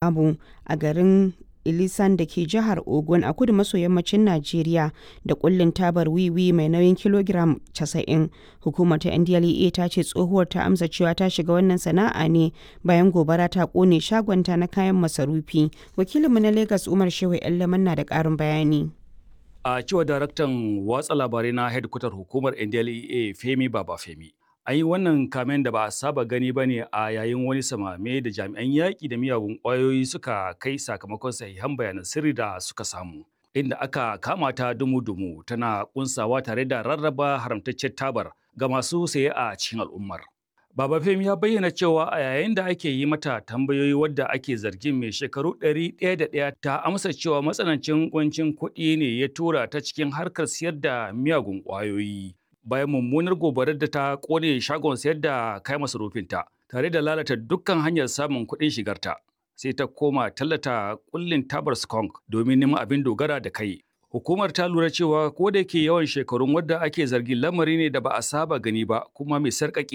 Abu a garin Ilisan da ke jihar Ogun a kudu maso yammacin Najeriya da kullin tabar wiwi mai nauyin kilogiram 90. Hukumar ta NDLEA ta ce tsohuwar ta amsa cewa ta shiga wannan sana'a ne bayan gobara ta kone shagonta na kayan masarufi. Wakilinmu na Lagos Umar Shehu Yallaman na da ƙarin bayani. A cewa daraktan watsa labarai na hedkwatar hukumar NDLEA Femi Baba Femi. An yi wannan kamen da ba a saba gani ba ne a yayin wani samame da jami'an yaƙi da miyagun ƙwayoyi suka kai sakamakon sahihan bayanan sirri da suka samu. Inda aka kama ta dumu-dumu tana kunsawa tare da rarraba haramtaccen tabar ga masu saye a cikin al'ummar. Baba Femi ya bayyana cewa a yayin da ake yi mata tambayoyi wadda ake zargin mai shekaru ɗari ɗaya da ɗaya ta amsa cewa matsanancin kuncin kuɗi ne ya tura ta cikin harkar siyar da miyagun ƙwayoyi. Bayan mummunar gobarar da ta ƙone shagon sayar da kayan masarufinta tare da lalata dukkan hanyar samun kuɗin shigarta. Sai ta koma tallata kullin tabar skunk domin neman abin dogara da kai. Hukumar ta lura cewa ko da yake yawan shekarun wadda ake zargin lamari ne da ba a saba gani ba kuma mai sarƙaƙi